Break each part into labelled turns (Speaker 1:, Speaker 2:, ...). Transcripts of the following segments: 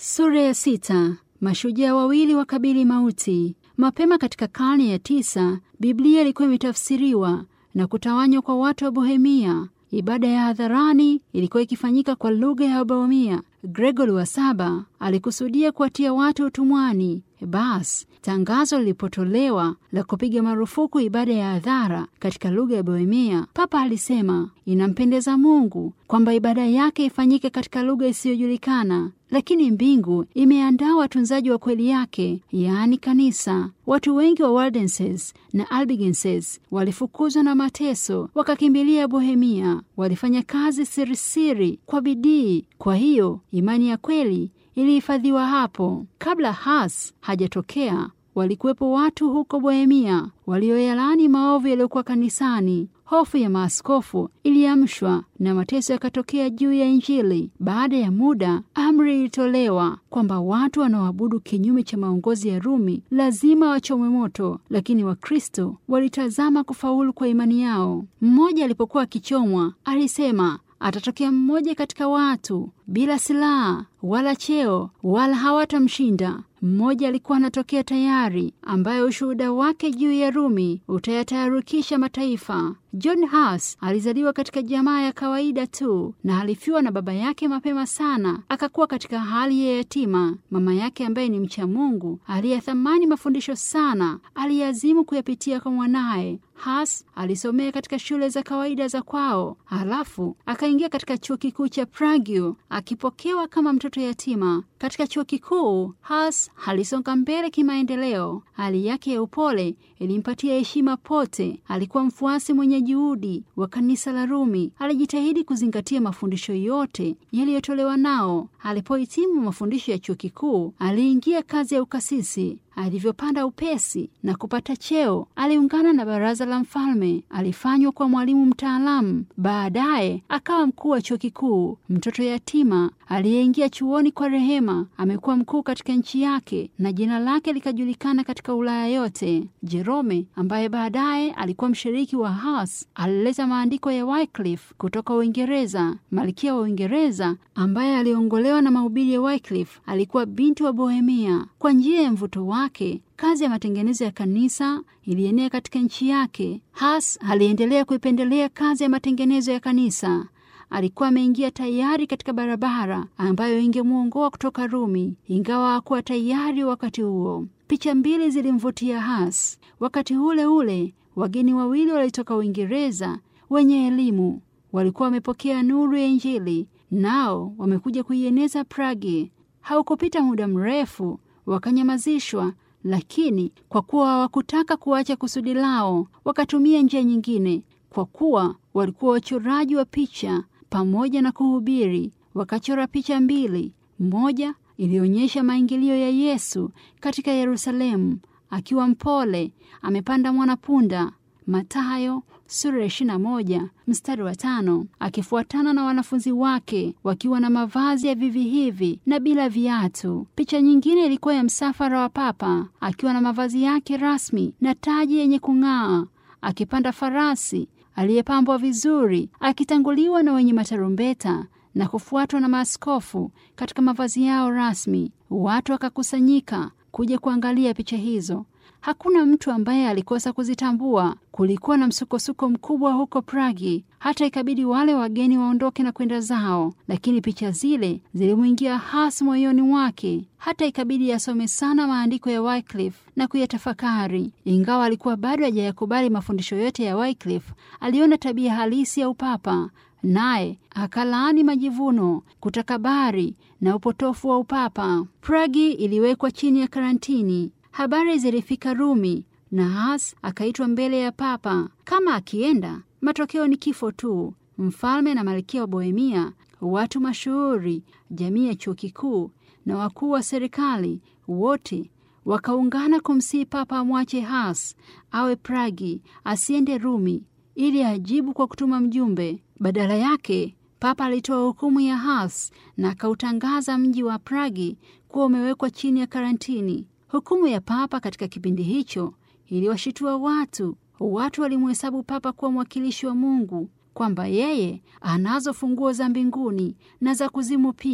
Speaker 1: Sura ya sita. Mashujaa wawili wakabili mauti. Mapema katika karne ya tisa, Biblia ilikuwa imetafsiriwa na kutawanywa kwa watu wa Bohemia. Ibada ya hadharani ilikuwa ikifanyika kwa lugha ya Bohemia. Gregory wa saba alikusudia kuwatia watu utumwani. Basi tangazo lilipotolewa la kupiga marufuku ibada ya hadhara katika lugha ya Bohemia, Papa alisema inampendeza Mungu kwamba ibada yake ifanyike katika lugha isiyojulikana, lakini mbingu imeandaa watunzaji wa kweli yake, yaani kanisa. Watu wengi wa Waldenses na Albigenses walifukuzwa na mateso, wakakimbilia Bohemia. Walifanya kazi sirisiri kwa bidii, kwa hiyo imani ya kweli ilihifadhiwa hapo. Kabla Hus hajatokea, walikuwepo watu huko Bohemia walioyalaani maovu yaliyokuwa kanisani. Hofu ya maaskofu iliamshwa na mateso yakatokea juu ya Injili. Baada ya muda, amri ilitolewa kwamba watu wanaoabudu kinyume cha maongozi ya Rumi lazima wachomwe moto, lakini Wakristo walitazama kufaulu kwa imani yao. Mmoja alipokuwa akichomwa, alisema atatokea mmoja katika watu bila silaha wala cheo wala hawatamshinda. Mmoja alikuwa anatokea tayari, ambaye ushuhuda wake juu ya Rumi utayatayarukisha mataifa. John Hus alizaliwa katika jamaa ya kawaida tu na alifiwa na baba yake mapema sana, akakuwa katika hali ya yatima. Mama yake ambaye ni mcha Mungu aliyethamani mafundisho sana, aliazimu kuyapitia kwa mwanaye. Hus alisomea katika shule za kawaida za kwao, halafu akaingia katika chuo kikuu cha Prague akipokewa kama mtoto yatima. Katika chuo kikuu Hus alisonga mbele kimaendeleo. Hali yake ya upole ilimpatia heshima pote. Alikuwa mfuasi mwenye juhudi wa kanisa la Rumi. Alijitahidi kuzingatia mafundisho yote yaliyotolewa nao. Alipohitimu mafundisho ya chuo kikuu, aliingia kazi ya ukasisi. Alivyopanda upesi na kupata cheo, aliungana na baraza la mfalme. Alifanywa kwa mwalimu mtaalamu, baadaye akawa mkuu wa chuo kikuu. Mtoto yatima aliyeingia chuoni kwa rehema amekuwa mkuu katika nchi yake na jina lake likajulikana katika Ulaya yote. Jerome ambaye baadaye alikuwa mshiriki wa Hus alileta maandiko ya Wycliffe kutoka Uingereza. Malkia wa Uingereza ambaye aliongolewa na mahubiri ya Wycliffe alikuwa binti wa Bohemia. Kwa njia ya mvuto wake kazi ya matengenezo ya kanisa ilienea katika nchi yake. Hus aliendelea kuipendelea kazi ya matengenezo ya kanisa. Alikuwa ameingia tayari katika barabara ambayo ingemwongoa kutoka Rumi, ingawa hakuwa tayari wakati huo. Picha mbili zilimvutia Hus. Wakati ule ule, wageni wawili walitoka Uingereza wenye elimu walikuwa wamepokea nuru ya Injili, nao wamekuja kuieneza Prague. Haukupita muda mrefu wakanyamazishwa, lakini kwa kuwa hawakutaka kuacha kusudi lao, wakatumia njia nyingine. Kwa kuwa walikuwa wachoraji wa picha pamoja na kuhubiri, wakachora picha mbili. Moja ilionyesha maingilio ya Yesu katika Yerusalemu akiwa mpole, amepanda mwanapunda, Mathayo sura ya ishirini na moja mstari wa tano, akifuatana na wanafunzi wake wakiwa na mavazi ya vivi hivi na bila viatu. Picha nyingine ilikuwa ya msafara wa Papa akiwa na mavazi yake rasmi na taji yenye kung'aa, akipanda farasi aliyepambwa vizuri, akitanguliwa na wenye matarumbeta na kufuatwa na maaskofu katika mavazi yao rasmi. Watu wakakusanyika kuja kuangalia picha hizo. Hakuna mtu ambaye alikosa kuzitambua. Kulikuwa na msukosuko mkubwa huko Pragi, hata ikabidi wale wageni waondoke na kwenda zao, lakini picha zile zilimwingia hasi moyoni mwake, hata ikabidi asome sana maandiko ya Wycliffe na kuyatafakari. Ingawa alikuwa bado hajayakubali mafundisho yote ya Wycliffe, aliona tabia halisi ya upapa naye akalaani majivuno, kutakabari na upotofu wa upapa. Pragi iliwekwa chini ya karantini. Habari zilifika Rumi na Hus akaitwa mbele ya Papa. Kama akienda, matokeo ni kifo tu. Mfalme na malkia wa Bohemia, watu mashuhuri, jamii ya chuo kikuu na wakuu wa serikali wote wakaungana kumsihi Papa amwache Hus awe Pragi, asiende Rumi ili ajibu kwa kutuma mjumbe. Badala yake, Papa alitoa hukumu ya Hus na akautangaza mji wa Pragi kuwa umewekwa chini ya karantini. Hukumu ya Papa katika kipindi hicho iliwashitua watu. Watu walimhesabu Papa kuwa mwakilishi wa Mungu, kwamba yeye anazo funguo za mbinguni na za kuzimu pia,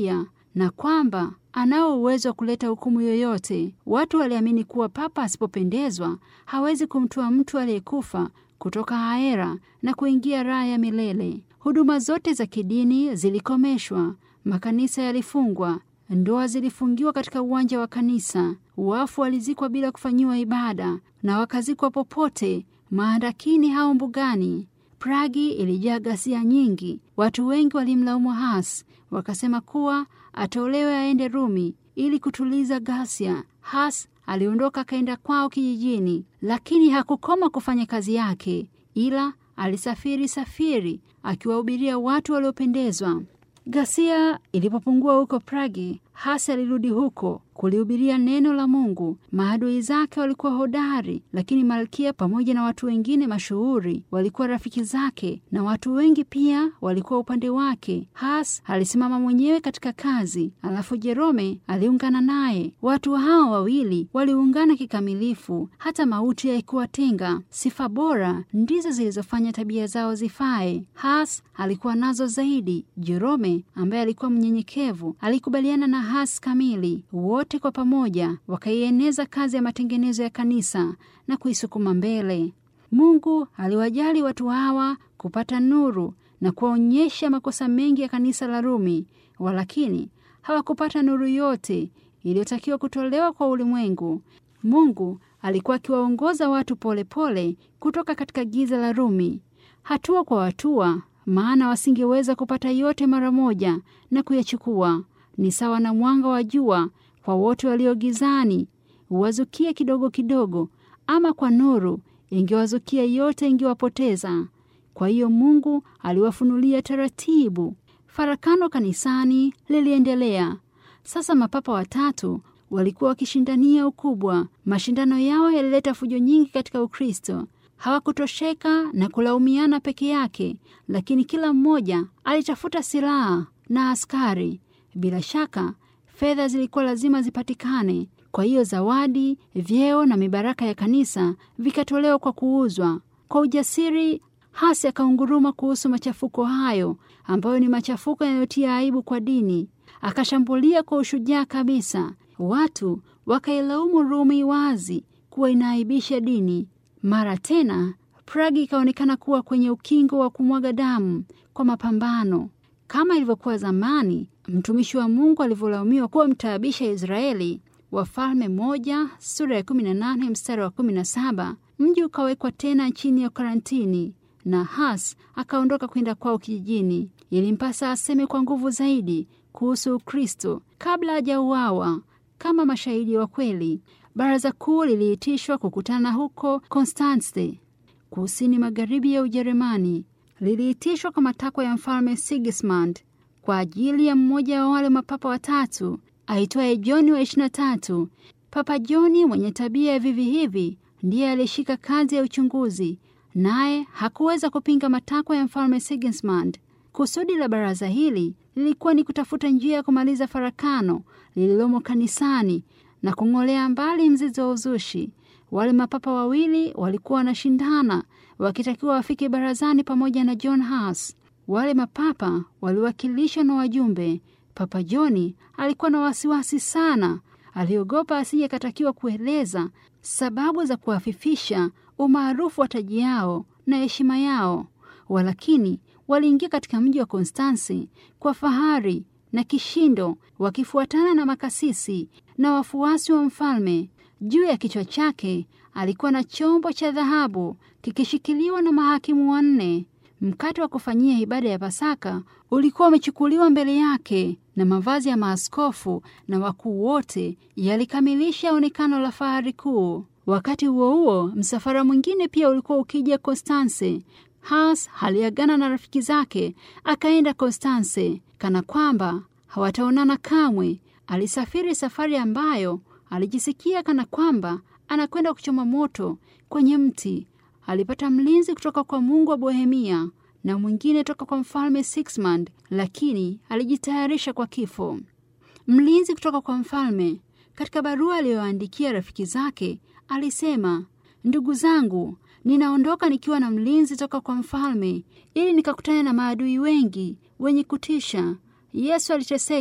Speaker 1: na kwamba anao uwezo wa kuleta hukumu yoyote. Watu waliamini kuwa papa asipopendezwa hawezi kumtoa mtu aliyekufa kutoka haera na kuingia raha ya milele. Huduma zote za kidini zilikomeshwa, makanisa yalifungwa, ndoa zilifungiwa katika uwanja wa kanisa, wafu walizikwa bila kufanyiwa ibada na wakazikwa popote, maandakini au mbugani. Pragi ilijaa ghasia nyingi. Watu wengi walimlaumu Hus, wakasema kuwa atolewe aende Rumi ili kutuliza ghasia. Hus aliondoka akaenda kwao kijijini, lakini hakukoma kufanya kazi yake, ila alisafiri safiri akiwahubiria watu waliopendezwa. Ghasia ilipopungua huko Pragi, Hus alirudi huko kulihubiria neno la Mungu. Maadui zake walikuwa hodari, lakini malkia pamoja na watu wengine mashuhuri walikuwa rafiki zake, na watu wengi pia walikuwa upande wake. Hus alisimama mwenyewe katika kazi, alafu Jerome aliungana naye. Watu hao wawili waliungana kikamilifu, hata mauti haikuwatenga. Sifa bora ndizo zilizofanya tabia zao zifae. Hus alikuwa nazo zaidi. Jerome ambaye alikuwa mnyenyekevu alikubaliana na Hus kamili. Wote kwa pamoja wakaieneza kazi ya matengenezo ya kanisa na kuisukuma mbele. Mungu aliwajali watu hawa kupata nuru na kuwaonyesha makosa mengi ya kanisa la Rumi, walakini hawakupata nuru yote iliyotakiwa kutolewa kwa ulimwengu. Mungu alikuwa akiwaongoza watu polepole pole kutoka katika giza la Rumi, hatua kwa hatua, maana wasingeweza kupata yote mara moja na kuyachukua. Ni sawa na mwanga wa jua kwa wote walio gizani, huwazukia kidogo kidogo, ama kwa nuru ingewazukia yote, ingewapoteza. Kwa hiyo Mungu aliwafunulia taratibu. Farakano kanisani liliendelea. Sasa mapapa watatu walikuwa wakishindania ukubwa. Mashindano yao yalileta fujo nyingi katika Ukristo. Hawakutosheka na kulaumiana peke yake, lakini kila mmoja alitafuta silaha na askari. Bila shaka fedha zilikuwa lazima zipatikane. Kwa hiyo zawadi, vyeo na mibaraka ya kanisa vikatolewa kwa kuuzwa. Kwa ujasiri, Hasi akaunguruma kuhusu machafuko hayo ambayo ni machafuko yanayotia aibu kwa dini. Akashambulia kwa ushujaa kabisa. Watu wakailaumu Rumi wazi kuwa inaaibisha dini. Mara tena Pragi ikaonekana kuwa kwenye ukingo wa kumwaga damu kwa mapambano kama ilivyokuwa zamani. Mtumishi wa Mungu alivyolaumiwa kuwa mtaabisha Israeli, Wafalme moja sura ya 18 mstari wa 17. Mji ukawekwa tena chini ya karantini na Has akaondoka kwenda kwao kijijini. Ilimpasa aseme kwa nguvu zaidi kuhusu Ukristo kabla hajauawa kama mashahidi wa kweli. Baraza kuu liliitishwa kukutana huko Konstanze, kusini magharibi ya Ujerumani. Liliitishwa kwa matakwa ya mfalme Sigismund kwa ajili ya mmoja wa wale mapapa watatu aitwaye Johni wa ishirini na tatu. Papa Johni mwenye tabia ya vivi hivi ndiye aliyeshika kazi ya uchunguzi, naye hakuweza kupinga matakwa ya mfalme Sigismund. Kusudi la baraza hili lilikuwa ni kutafuta njia ya kumaliza farakano lililomo kanisani na kung'olea mbali mzizi wa uzushi. Wale mapapa wawili walikuwa wanashindana, wakitakiwa wafike barazani pamoja na John Hus. Wale mapapa waliwakilishwa na wajumbe. Papa Johni alikuwa na wasiwasi sana, aliogopa asije katakiwa kueleza sababu za kuhafifisha umaarufu wa taji yao na heshima yao. Walakini waliingia katika mji wa Konstansi kwa fahari na kishindo, wakifuatana na makasisi na wafuasi wa mfalme. Juu ya kichwa chake alikuwa na chombo cha dhahabu kikishikiliwa na mahakimu wanne. Mkate wa kufanyia ibada ya Pasaka ulikuwa umechukuliwa mbele yake, na mavazi ya maaskofu na wakuu wote yalikamilisha onekano la fahari kuu. Wakati huo huo, msafara mwingine pia ulikuwa ukija Konstanse. Has aliagana na rafiki zake akaenda Konstanse kana kwamba hawataonana kamwe. Alisafiri safari ambayo alijisikia kana kwamba anakwenda kuchoma moto kwenye mti. Alipata mlinzi kutoka kwa Mungu wa Bohemia na mwingine toka kwa mfalme Sigismund, lakini alijitayarisha kwa kifo. Mlinzi kutoka kwa mfalme, katika barua aliyoandikia rafiki zake, alisema: ndugu zangu, ninaondoka nikiwa na mlinzi toka kwa mfalme, ili nikakutane na maadui wengi wenye kutisha. Yesu aliteseka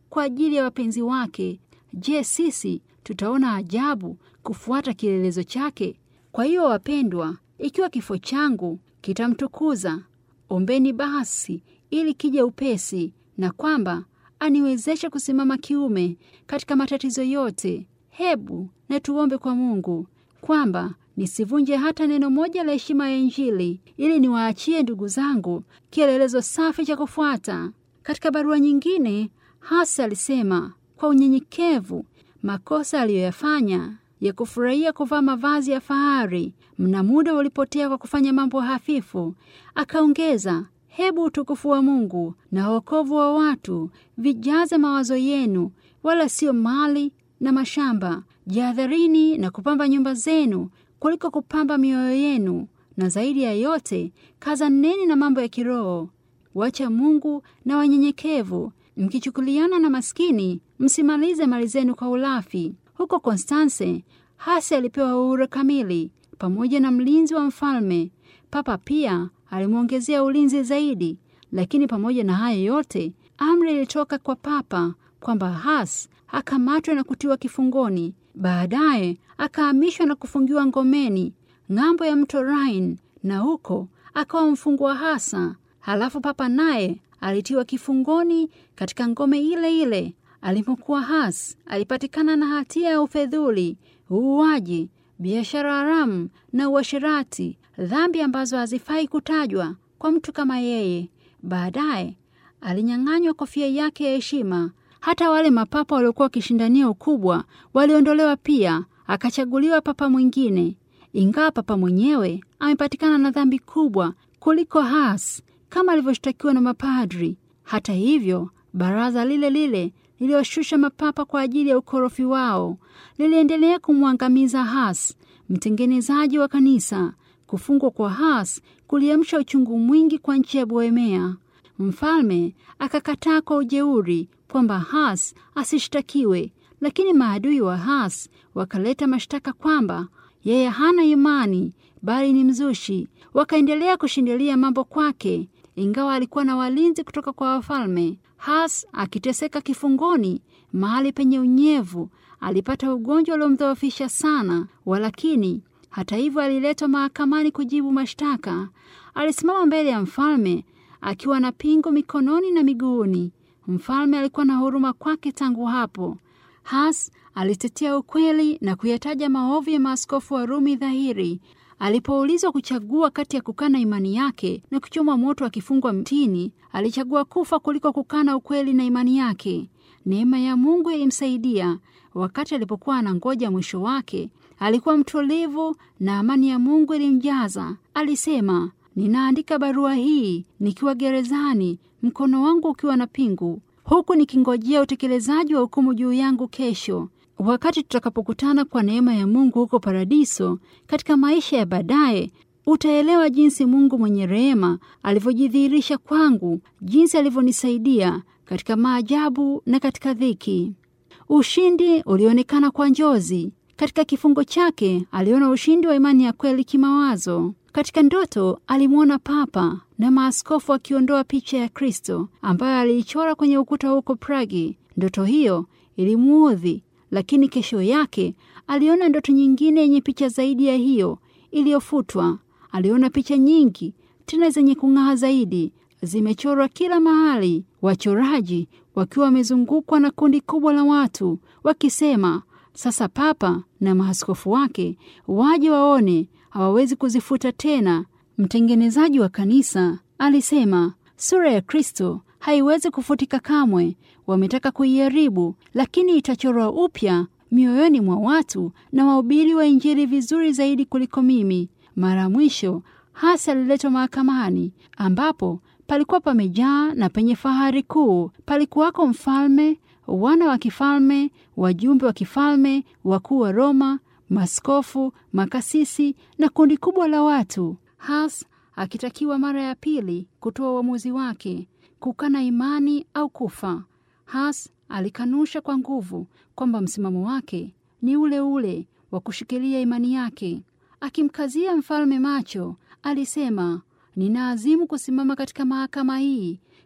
Speaker 1: kwa ajili ya wapenzi wake. Je, sisi tutaona ajabu kufuata kielelezo chake? Kwa hiyo wapendwa, ikiwa kifo changu kitamtukuza, ombeni basi ili kije upesi, na kwamba aniwezeshe kusimama kiume katika matatizo yote. Hebu na tuombe kwa Mungu kwamba nisivunje hata neno moja la heshima ya Injili, ili niwaachie ndugu zangu kielelezo safi cha kufuata. Katika barua nyingine, hasa alisema kwa unyenyekevu makosa aliyoyafanya ya kufurahia kuvaa mavazi ya fahari, mna muda ulipotea kwa kufanya mambo hafifu. Akaongeza, hebu utukufu wa Mungu na wokovu wa watu vijaze mawazo yenu, wala sio mali na mashamba. Jihadharini na kupamba nyumba zenu kuliko kupamba mioyo yenu, na zaidi ya yote kazaneni na mambo ya kiroho. Wacha Mungu na wanyenyekevu, mkichukuliana na maskini, msimalize mali zenu kwa ulafi. Huko Konstanse, Hasi alipewa uhuru kamili pamoja na mlinzi wa mfalme. Papa pia alimwongezea ulinzi zaidi, lakini pamoja na hayo yote, amri ilitoka kwa papa kwamba Has akamatwe na kutiwa kifungoni. Baadaye akahamishwa na kufungiwa ngomeni ng'ambo ya mto Rhine, na huko akawa mfungwa hasa. Halafu papa naye alitiwa kifungoni katika ngome ile ile alipokuwa. Has alipatikana na hatia ya ufedhuli, uuaji, biashara haramu na uasherati, dhambi ambazo hazifai kutajwa kwa mtu kama yeye. Baadaye alinyang'anywa kofia yake ya heshima. Hata wale mapapa waliokuwa wakishindania ukubwa waliondolewa pia, akachaguliwa papa mwingine, ingawa papa mwenyewe amepatikana na dhambi kubwa kuliko Has kama alivyoshtakiwa na mapadri. Hata hivyo, baraza lile lile liliwashusha mapapa kwa ajili ya ukorofi wao liliendelea kumwangamiza Has, mtengenezaji wa kanisa. Kufungwa kwa Has kuliamsha uchungu mwingi kwa nchi ya Bohemia. Mfalme akakataa kwa ujeuri kwamba Has asishtakiwe, lakini maadui wa Has wakaleta mashtaka kwamba yeye hana imani bali ni mzushi. Wakaendelea kushindilia mambo kwake, ingawa alikuwa na walinzi kutoka kwa wafalme. Has akiteseka kifungoni mahali penye unyevu, alipata ugonjwa uliomdhoofisha sana, walakini hata hivyo aliletwa mahakamani kujibu mashtaka. Alisimama mbele ya mfalme akiwa na pingu mikononi na miguuni. Mfalme alikuwa na huruma kwake tangu hapo. Has alitetea ukweli na kuyataja maovu ya maaskofu wa Rumi dhahiri. Alipoulizwa kuchagua kati ya kukana imani yake na kuchomwa moto akifungwa mtini, alichagua kufa kuliko kukana ukweli na imani yake. Neema ya Mungu ilimsaidia. Wakati alipokuwa anangoja mwisho wake, alikuwa mtulivu na amani ya Mungu ilimjaza. Alisema, ninaandika barua hii nikiwa gerezani, mkono wangu ukiwa na pingu, huku nikingojea utekelezaji wa hukumu juu yangu kesho. Wakati tutakapokutana kwa neema ya Mungu huko paradiso, katika maisha ya baadaye, utaelewa jinsi Mungu mwenye rehema alivyojidhihirisha kwangu, jinsi alivyonisaidia katika maajabu na katika dhiki. Ushindi ulionekana kwa njozi. Katika kifungo chake aliona ushindi wa imani ya kweli kimawazo. Katika ndoto alimwona Papa na maaskofu akiondoa picha ya Kristo ambayo aliichora kwenye ukuta huko Pragi. Ndoto hiyo ilimuudhi, lakini kesho yake aliona ndoto nyingine yenye picha zaidi ya hiyo iliyofutwa. Aliona picha nyingi tena zenye kung'aa zaidi, zimechorwa kila mahali, wachoraji wakiwa wamezungukwa na kundi kubwa la watu wakisema, sasa Papa na maaskofu wake waje waone, hawawezi kuzifuta tena. Mtengenezaji wa kanisa alisema, sura ya Kristo haiwezi kufutika kamwe. Wametaka kuiharibu, lakini itachorwa upya mioyoni mwa watu na wahubiri wa Injili vizuri zaidi kuliko mimi. Mara mwisho hasa aliletwa mahakamani ambapo palikuwa pamejaa na penye fahari kuu. Palikuwako mfalme, wana wa kifalme, wajumbe wa kifalme, wakuu wa Roma, maskofu, makasisi na kundi kubwa la watu. Has akitakiwa mara ya pili kutoa uamuzi wake, kukana imani au kufa. Has alikanusha kwa nguvu kwamba msimamo wake ni ule ule wa kushikilia imani yake. Akimkazia mfalme macho, alisema, ninaazimu kusimama katika mahakama hii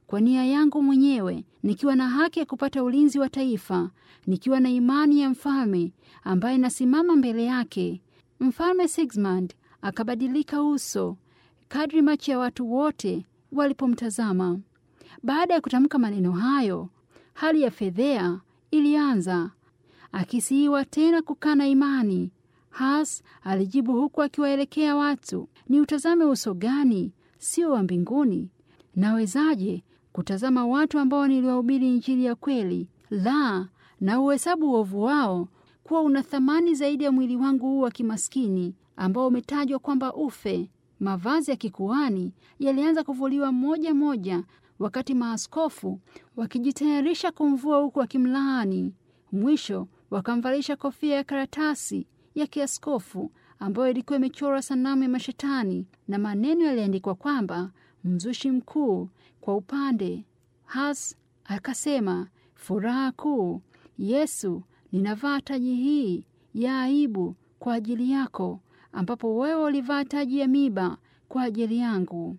Speaker 1: kwa nia yangu mwenyewe, nikiwa na haki ya kupata ulinzi wa taifa, nikiwa na imani ya mfalme ambaye nasimama mbele yake. Mfalme Sigismund akabadilika uso kadri macho ya watu wote walipomtazama. Baada ya kutamka maneno hayo, hali ya fedhea ilianza. Akisiiwa tena kukana imani, Has alijibu huku akiwaelekea watu, ni utazame uso gani, sio wa mbinguni? Nawezaje kutazama watu ambao niliwahubiri Injili ya kweli? La, na uhesabu uovu wao kuwa una thamani zaidi ya mwili wangu huu wa kimaskini ambao umetajwa kwamba ufe. Mavazi ya kikuani yalianza kuvuliwa moja moja, wakati maaskofu wakijitayarisha kumvua huku wakimlaani. Mwisho wakamvalisha kofia ya karatasi ya kiaskofu ambayo ilikuwa imechorwa sanamu ya mashetani na maneno yaliandikwa kwamba mzushi mkuu kwa upande. Has akasema, furaha kuu, Yesu, ninavaa taji hii ya aibu kwa ajili yako, ambapo wewe ulivaa taji ya miba kwa ajili yangu.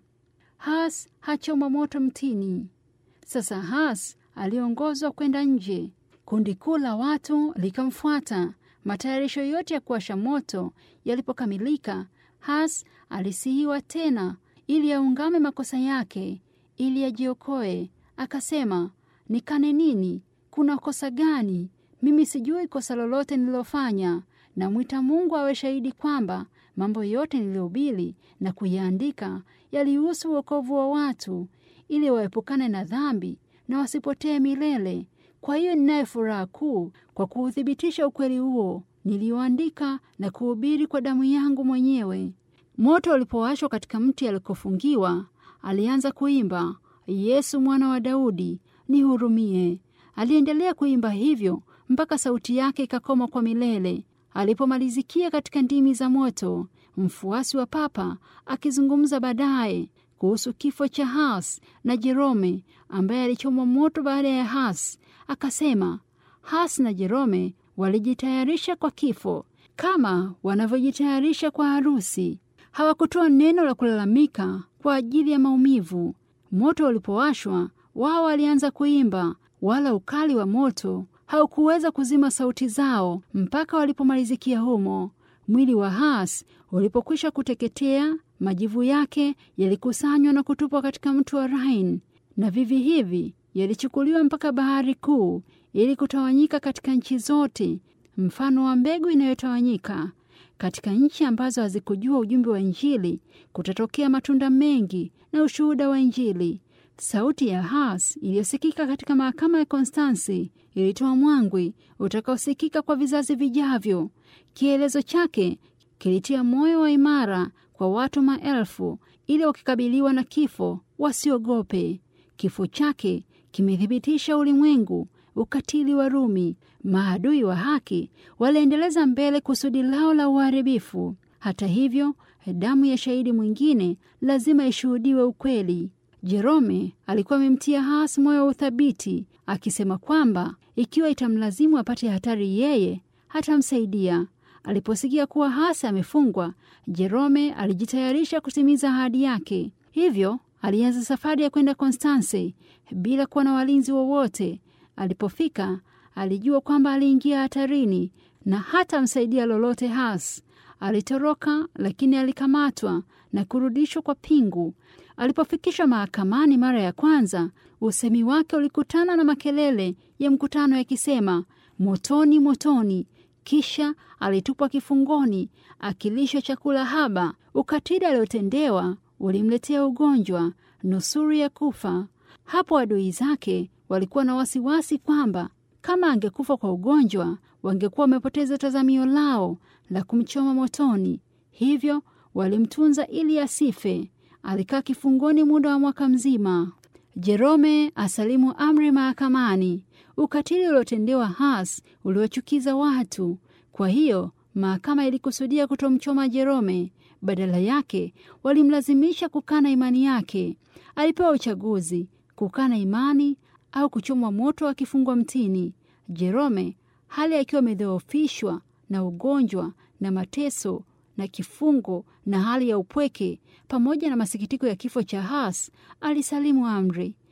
Speaker 1: Has hachoma moto mtini. Sasa Has aliongozwa kwenda nje. Kundi kuu la watu likamfuata. Matayarisho yote ya kuwasha moto yalipokamilika, Has alisihiwa tena ili aungame makosa yake, ili ajiokoe. Akasema, nikane nini? Kuna kosa gani? Mimi sijui kosa lolote nililofanya. Namwita Mungu awe shahidi kwamba mambo yote niliyohubiri na kuyaandika yalihusu wokovu wa watu, ili waepukane na dhambi na wasipotee milele. Kwa hiyo ninayo furaha kuu kwa kuuthibitisha ukweli huo niliyoandika na kuhubiri kwa damu yangu mwenyewe. Moto ulipowashwa katika mti alikofungiwa, alianza kuimba, Yesu mwana wa Daudi, nihurumie. Aliendelea kuimba hivyo mpaka sauti yake ikakoma kwa milele. Alipomalizikia katika ndimi za moto, mfuasi wa Papa akizungumza baadaye kuhusu kifo cha Has na Jerome ambaye alichomwa moto baada ya Has, akasema Has na Jerome walijitayarisha kwa kifo kama wanavyojitayarisha kwa harusi. Hawakutoa neno la kulalamika kwa ajili ya maumivu. Moto ulipowashwa, wao walianza kuimba, wala ukali wa moto haukuweza kuzima sauti zao mpaka walipomalizikia humo. Mwili wa Has ulipokwisha kuteketea, majivu yake yalikusanywa na kutupwa katika mto wa Rhine, na vivi hivi yalichukuliwa mpaka bahari kuu ili kutawanyika katika nchi zote, mfano wa mbegu inayotawanyika. Katika nchi ambazo hazikujua ujumbe wa Injili kutatokea matunda mengi na ushuhuda wa Injili. Sauti ya Has iliyosikika katika mahakama ya Konstansi ilitoa mwangwi utakaosikika kwa vizazi vijavyo. Kielezo chake kilitia moyo wa imara kwa watu maelfu, ili wakikabiliwa na kifo wasiogope. Kifo chake kimethibitisha ulimwengu ukatili wa Rumi. Maadui wa haki waliendeleza mbele kusudi lao la uharibifu. Hata hivyo, damu ya shahidi mwingine lazima ishuhudiwe ukweli. Jerome alikuwa amemtia Has moyo wa uthabiti, akisema kwamba ikiwa itamlazimu apate hatari, yeye hatamsaidia. Aliposikia kuwa Has amefungwa, Jerome alijitayarisha kutimiza ahadi yake. Hivyo alianza safari ya kwenda Konstanse bila kuwa na walinzi wowote. Alipofika alijua kwamba aliingia hatarini na hatamsaidia lolote Has. Alitoroka, lakini alikamatwa na kurudishwa kwa pingu. Alipofikishwa mahakamani mara ya kwanza, usemi wake ulikutana na makelele ya mkutano yakisema, motoni, motoni. Kisha alitupwa kifungoni akilishwa chakula haba. Ukatili aliotendewa ulimletea ugonjwa, nusuri ya kufa. Hapo adui zake walikuwa na wasiwasi kwamba kama angekufa kwa ugonjwa, wangekuwa wamepoteza tazamio lao la kumchoma motoni. Hivyo walimtunza ili asife. Alikaa kifungoni muda wa mwaka mzima. Jerome asalimu amri mahakamani. Ukatili uliotendewa Has uliwachukiza watu. Kwa hiyo mahakama ilikusudia kutomchoma Jerome. Badala yake walimlazimisha kukana imani yake. Alipewa uchaguzi: kukana imani au kuchomwa moto akifungwa mtini. Jerome, hali akiwa amedhoofishwa na ugonjwa na mateso na kifungo na hali ya upweke pamoja na masikitiko ya kifo cha Has, alisalimu amri.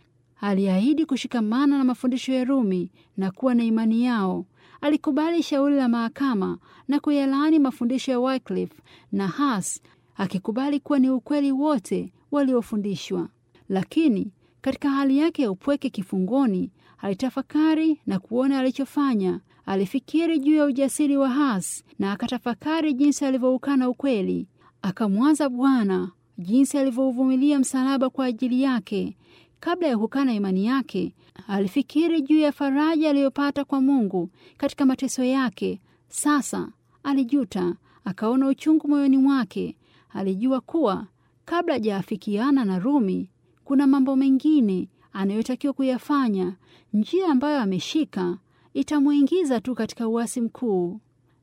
Speaker 1: aliahidi kushikamana na mafundisho ya Rumi na kuwa na imani yao. Alikubali shauri la mahakama na kuyalaani mafundisho ya Wycliffe na Hus, akikubali kuwa ni ukweli wote waliofundishwa. Lakini katika hali yake ya upweke kifungoni, alitafakari na kuona alichofanya. Alifikiri juu ya ujasiri wa Hus na akatafakari jinsi alivyoukana ukweli. Akamwaza Bwana jinsi alivyouvumilia msalaba kwa ajili yake. Kabla ya kukana imani yake, alifikiri juu ya faraja aliyopata kwa Mungu katika mateso yake. Sasa alijuta, akaona uchungu moyoni mwake. Alijua kuwa kabla hajaafikiana na Rumi, kuna mambo mengine anayotakiwa kuyafanya. Njia ambayo ameshika itamwingiza tu katika uasi mkuu.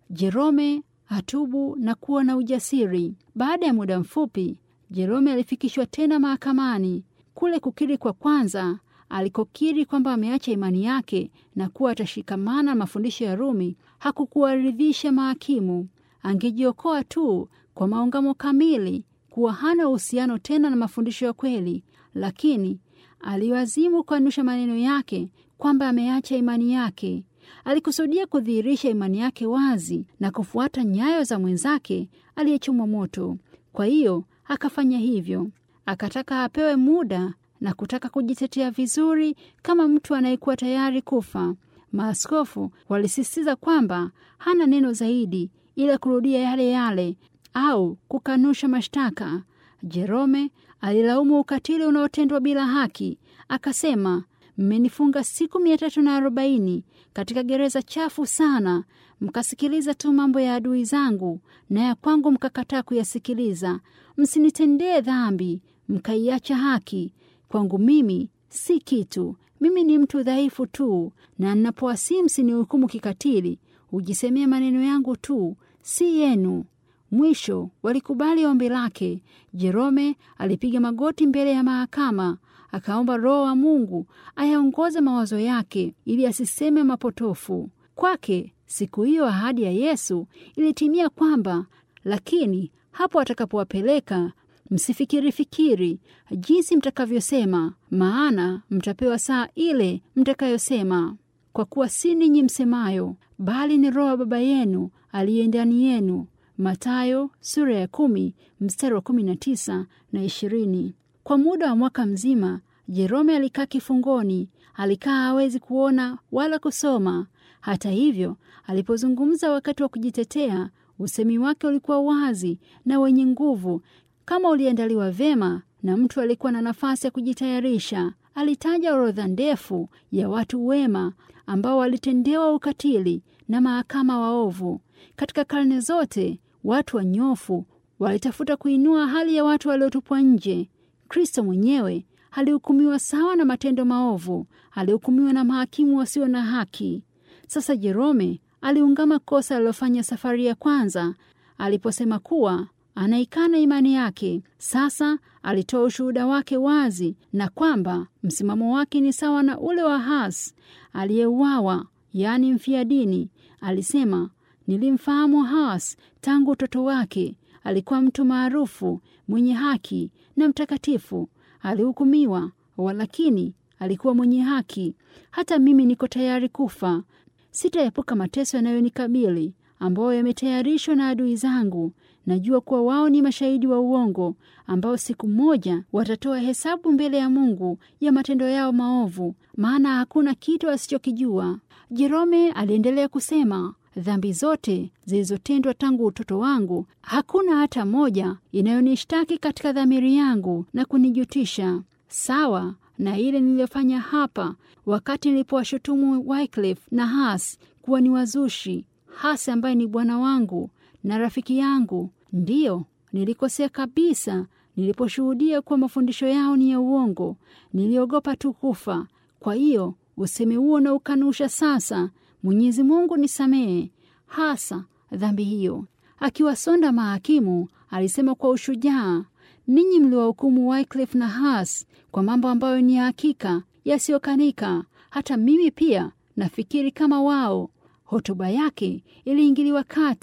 Speaker 1: Jerome atubu na kuwa na ujasiri. Baada ya muda mfupi, Jerome alifikishwa tena mahakamani. Kule kukiri kwa kwanza alikokiri kwamba ameacha imani yake na kuwa atashikamana na mafundisho ya Rumi hakukuwaridhisha mahakimu. Angejiokoa tu kwa maungamo kamili kuwa hana uhusiano tena na mafundisho ya kweli, lakini aliwazimu kukanusha maneno yake kwamba ameacha imani yake. Alikusudia kudhihirisha imani yake wazi na kufuata nyayo za mwenzake aliyechomwa moto. Kwa hiyo akafanya hivyo. Akataka apewe muda na kutaka kujitetea vizuri kama mtu anayekuwa tayari kufa. Maaskofu walisisitiza kwamba hana neno zaidi ila kurudia yale yale au kukanusha mashtaka. Jerome alilaumu ukatili unaotendwa bila haki, akasema, mmenifunga siku mia tatu na arobaini katika gereza chafu sana, mkasikiliza tu mambo ya adui zangu, na ya kwangu mkakataa kuyasikiliza. Msinitendee dhambi, mkaiacha haki. Kwangu mimi si kitu, mimi ni mtu dhaifu tu, na ninapowasihi msinihukumu kikatili, hujisemea maneno yangu tu, si yenu. Mwisho walikubali ombi lake. Jerome alipiga magoti mbele ya mahakama, akaomba Roho wa Mungu ayaongoze mawazo yake ili asiseme mapotofu. Kwake siku hiyo ahadi ya Yesu ilitimia kwamba, lakini hapo atakapowapeleka msifikiri fikiri jinsi mtakavyosema, maana mtapewa saa ile mtakayosema, kwa kuwa si ninyi msemayo, bali ni Roho wa Baba yenu aliye ndani yenu. Mathayo sura ya kumi mstari wa kumi na tisa na ishirini. Kwa muda wa mwaka mzima Jerome alikaa kifungoni. Alikaa hawezi kuona wala kusoma. Hata hivyo, alipozungumza wakati wa kujitetea, usemi wake ulikuwa wazi na wenye nguvu, kama uliandaliwa vyema na mtu alikuwa na nafasi ya kujitayarisha. Alitaja orodha ndefu ya watu wema ambao walitendewa ukatili na mahakama waovu. Katika karne zote watu wanyofu walitafuta kuinua hali ya watu waliotupwa nje. Kristo mwenyewe alihukumiwa sawa na matendo maovu, alihukumiwa na mahakimu wasio na haki. Sasa Jerome aliungama kosa alilofanya safari ya kwanza aliposema kuwa anaikana imani yake. Sasa alitoa ushuhuda wake wazi na kwamba msimamo wake ni sawa na ule wa Hus aliyeuawa, yaani mfia dini. Alisema, nilimfahamu Hus tangu utoto wake. Alikuwa mtu maarufu, mwenye haki na mtakatifu. Alihukumiwa, walakini alikuwa mwenye haki. Hata mimi niko tayari kufa. Sitaepuka mateso yanayonikabili ambayo yametayarishwa na adui zangu. Najua kuwa wao ni mashahidi wa uongo ambao siku moja watatoa hesabu mbele ya Mungu ya matendo yao maovu, maana hakuna kitu asichokijua. Jerome aliendelea kusema, dhambi zote zilizotendwa tangu utoto wangu, hakuna hata moja inayonishtaki katika dhamiri yangu na kunijutisha, sawa na ile niliyofanya hapa wakati nilipowashutumu Wycliffe na Hus kuwa ni wazushi. Hus ambaye ni bwana wangu na rafiki yangu, ndiyo nilikosea kabisa niliposhuhudia kuwa mafundisho yao ni ya uongo. Niliogopa tu kufa. Kwa hiyo usemi huo na ukanusha sasa. Mwenyezi Mungu nisamehe hasa dhambi hiyo. Akiwasonda mahakimu, alisema kwa ushujaa, ninyi mliwahukumu Wycliffe na Hus kwa mambo ambayo ni ya hakika yasiyokanika. Hata mimi pia nafikiri kama wao. Hotuba yake iliingiliwa kati.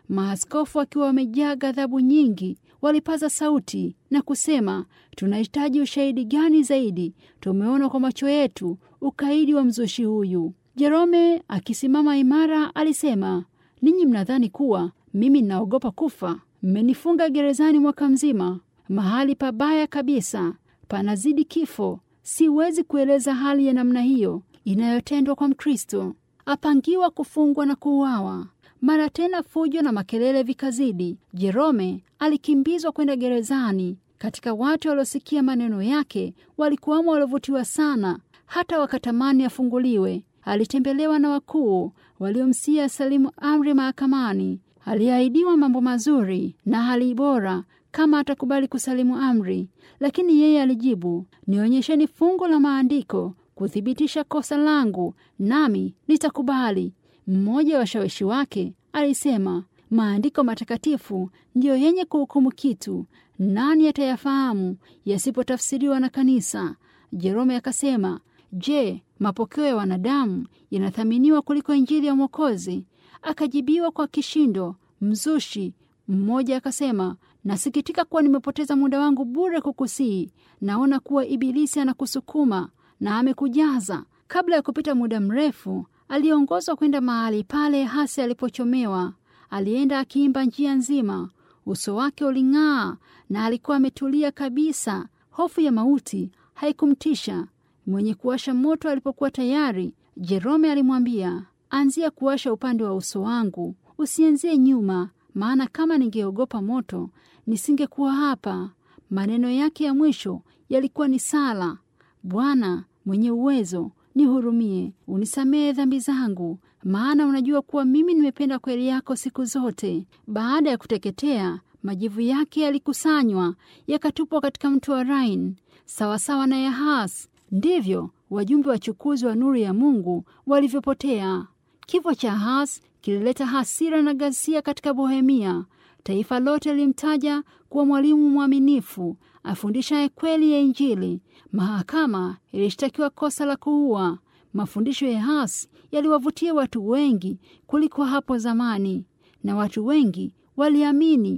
Speaker 1: Maaskofu wakiwa wamejaa ghadhabu nyingi, walipaza sauti na kusema, tunahitaji ushahidi gani zaidi? Tumeona kwa macho yetu ukaidi wa mzushi huyu. Jerome akisimama imara alisema, ninyi mnadhani kuwa mimi ninaogopa kufa? Mmenifunga gerezani mwaka mzima, mahali pabaya kabisa, panazidi kifo. Siwezi kueleza hali ya namna hiyo inayotendwa kwa Mkristo, apangiwa kufungwa na kuuawa. Mara tena fujo na makelele vikazidi. Jerome alikimbizwa kwenda gerezani. Katika watu waliosikia maneno yake walikuwamo waliovutiwa sana, hata wakatamani afunguliwe. Alitembelewa na wakuu waliomsia salimu amri mahakamani. Aliahidiwa mambo mazuri na hali bora kama atakubali kusalimu amri, lakini yeye alijibu, nionyesheni fungu la maandiko kuthibitisha kosa langu, nami nitakubali. Mmoja wa washawishi wake alisema, maandiko matakatifu ndiyo yenye kuhukumu kitu, nani atayafahamu yasipotafsiriwa na kanisa? Jerome akasema, je, mapokeo ya wanadamu yanathaminiwa kuliko injili ya Mwokozi? Akajibiwa kwa kishindo, mzushi. Mmoja akasema, nasikitika kuwa nimepoteza muda wangu bure kukusii. Naona kuwa Ibilisi anakusukuma na amekujaza. Kabla ya kupita muda mrefu, aliongozwa kwenda mahali pale hasi alipochomewa. Alienda akiimba njia nzima, uso wake uling'aa na alikuwa ametulia kabisa. Hofu ya mauti haikumtisha. Mwenye kuwasha moto alipokuwa tayari, Jerome alimwambia, anzia kuwasha upande wa uso wangu, usianzie nyuma, maana kama ningeogopa moto nisingekuwa hapa. Maneno yake ya mwisho yalikuwa ni sala: Bwana mwenye uwezo, nihurumie, unisamehe dhambi zangu, maana unajua kuwa mimi nimependa kweli yako siku zote. Baada ya kuteketea, majivu yake yalikusanywa yakatupwa katika mto wa Rhine, sawasawa na Yahas. Ndivyo wajumbe wachukuzi wa nuru ya Mungu walivyopotea. Kifo cha Ahaz kilileta hasira na ghasia katika Bohemia. Taifa lote lilimtaja kuwa mwalimu mwaminifu afundishaye kweli ya Injili. Mahakama ilishtakiwa kosa la kuua. Mafundisho ya Ahaz yaliwavutia watu wengi kuliko hapo zamani, na watu wengi waliamini.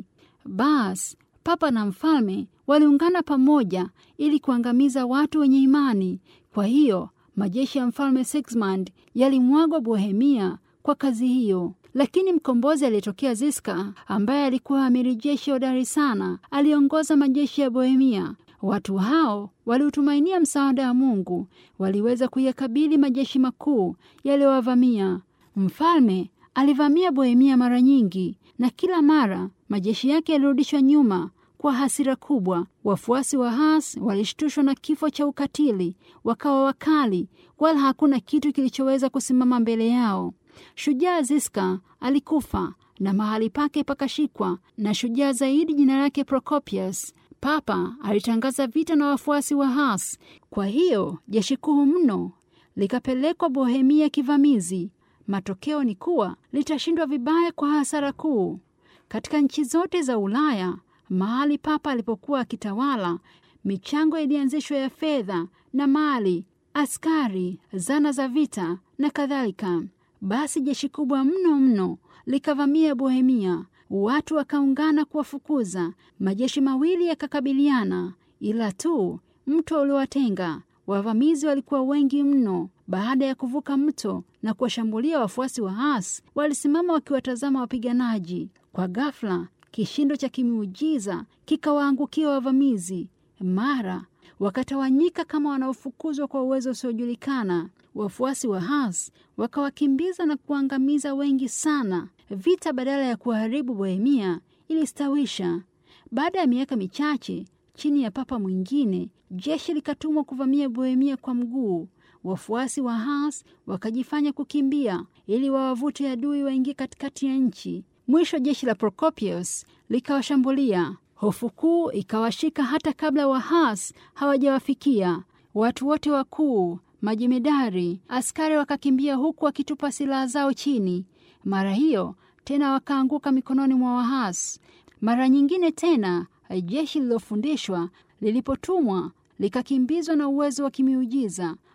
Speaker 1: Basi papa na mfalme waliungana pamoja ili kuangamiza watu wenye imani. Kwa hiyo majeshi ya mfalme Sigismund yalimwagwa Bohemia kwa kazi hiyo. Lakini mkombozi aliyetokea Ziska, ambaye alikuwa amiri jeshi hodari sana, aliongoza majeshi ya Bohemia. Watu hao waliutumainia msaada wa Mungu, waliweza kuyakabili majeshi makuu yaliyowavamia. Mfalme alivamia Bohemia mara nyingi, na kila mara majeshi yake yalirudishwa nyuma kwa hasira kubwa. Wafuasi wa Has walishtushwa na kifo cha ukatili, wakawa wakali, wala hakuna kitu kilichoweza kusimama mbele yao. Shujaa Ziska alikufa na mahali pake pakashikwa na shujaa zaidi, jina lake Procopius. Papa alitangaza vita na wafuasi wa Has. Kwa hiyo jeshi kuu mno likapelekwa Bohemia kivamizi. Matokeo ni kuwa litashindwa vibaya kwa hasara kuu. Katika nchi zote za Ulaya mahali papa alipokuwa akitawala, michango ilianzishwa ya fedha na mali, askari, zana za vita na kadhalika. Basi jeshi kubwa mno mno likavamia Bohemia, watu wakaungana kuwafukuza. Majeshi mawili yakakabiliana, ila tu mto uliowatenga. Wavamizi walikuwa wengi mno. Baada ya kuvuka mto na kuwashambulia wafuasi wa Has, walisimama wakiwatazama wapiganaji. Kwa ghafla kishindo cha kimiujiza kikawaangukia wavamizi. Mara wakatawanyika kama wanaofukuzwa kwa uwezo usiojulikana. Wafuasi wa Has wakawakimbiza na kuangamiza wengi sana. Vita badala ya kuharibu Bohemia ilistawisha. Baada ya miaka michache, chini ya papa mwingine, jeshi likatumwa kuvamia Bohemia kwa mguu. Wafuasi wa Has wakajifanya kukimbia ili wawavute adui waingie katikati ya nchi. Mwisho jeshi la Procopius likawashambulia. Hofu kuu ikawashika hata kabla wa Has hawajawafikia. Watu wote wakuu, majemedari, askari wakakimbia huku wakitupa silaha zao chini. Mara hiyo tena wakaanguka mikononi mwa Wahas. Mara nyingine tena jeshi lililofundishwa lilipotumwa likakimbizwa na uwezo wa kimiujiza.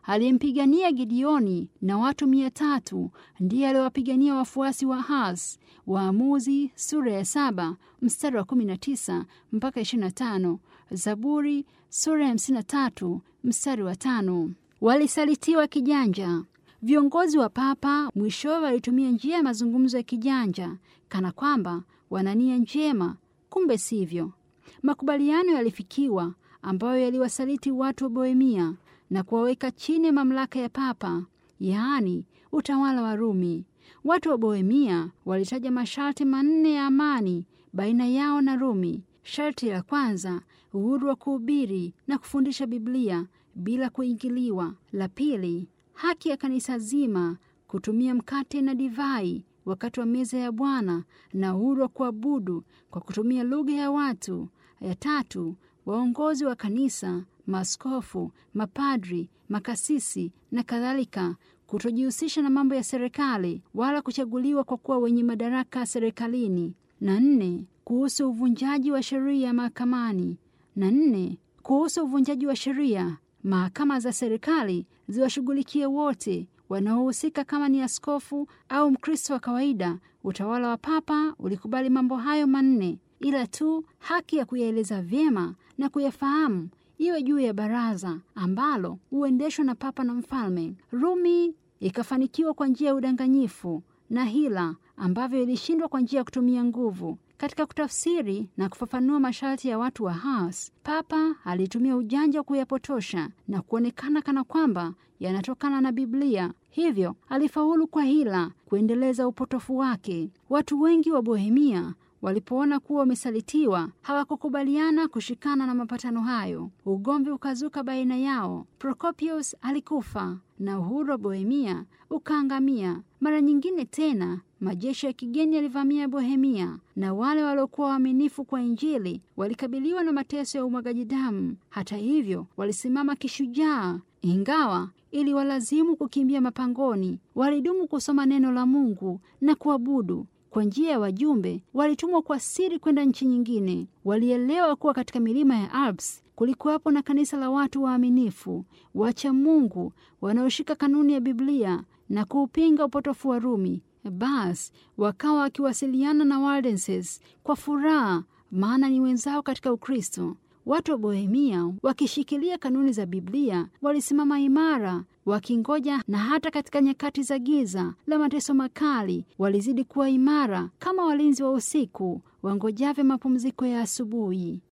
Speaker 1: aliyempigania Gideoni na watu mia tatu ndiye aliwapigania wafuasi wa Has. Waamuzi sura ya saba mstari wa 19 mpaka 25. Zaburi sura ya 53 mstari wa tano. Walisalitiwa kijanja. Viongozi wa papa mwishowe walitumia njia ya mazungumzo ya kijanja, kana kwamba wana nia njema, kumbe sivyo. Makubaliano yalifikiwa ambayo yaliwasaliti watu wa Bohemia na kuwaweka chini ya mamlaka ya papa, yaani utawala wa Rumi. Watu wa Bohemia walitaja masharti manne ya amani baina yao na Rumi. Sharti la kwanza, uhuru wa kuhubiri na kufundisha Biblia bila kuingiliwa. La pili, haki ya kanisa zima kutumia mkate na divai wakati wa meza ya Bwana na uhuru wa kuabudu kwa kutumia lugha ya watu. Ya tatu, waongozi wa kanisa, maaskofu, mapadri, makasisi na kadhalika kutojihusisha na mambo ya serikali wala kuchaguliwa kwa kuwa wenye madaraka serikalini. Na nne, kuhusu uvunjaji wa sheria mahakamani. Na nne, kuhusu uvunjaji wa sheria, mahakama za serikali ziwashughulikie wote wanaohusika, kama ni askofu au Mkristo wa kawaida. Utawala wa papa ulikubali mambo hayo manne, ila tu haki ya kuyaeleza vyema na kuyafahamu iwe juu ya baraza ambalo huendeshwa na papa na mfalme. Rumi ikafanikiwa kwa njia ya udanganyifu na hila ambavyo ilishindwa kwa njia ya kutumia nguvu. Katika kutafsiri na kufafanua masharti ya watu wa Has, papa alitumia ujanja wa kuyapotosha na kuonekana kana kwamba yanatokana na Biblia. Hivyo alifaulu kwa hila kuendeleza upotofu wake. Watu wengi wa Bohemia walipoona kuwa wamesalitiwa, hawakukubaliana kushikana na mapatano hayo. Ugomvi ukazuka baina yao. Prokopius alikufa na uhuru wa Bohemia ukaangamia. Mara nyingine tena majeshi ya kigeni yalivamia Bohemia, na wale waliokuwa waaminifu kwa Injili walikabiliwa na mateso ya umwagaji damu. Hata hivyo, walisimama kishujaa, ingawa ili walazimu kukimbia mapangoni. Walidumu kusoma neno la Mungu na kuabudu. Kwa njia ya wajumbe walitumwa kwa siri kwenda nchi nyingine. Walielewa kuwa katika milima ya Alps kulikuwapo na kanisa la watu waaminifu, wacha Mungu, wanaoshika kanuni ya Biblia na kuupinga upotofu wa Rumi. Basi wakawa wakiwasiliana na Waldenses kwa furaha, maana ni wenzao katika Ukristo. Watu wa Bohemia wakishikilia kanuni za Biblia walisimama imara wakingoja, na hata katika nyakati za giza la mateso makali walizidi kuwa imara kama walinzi wa usiku wangojavyo mapumziko ya asubuhi.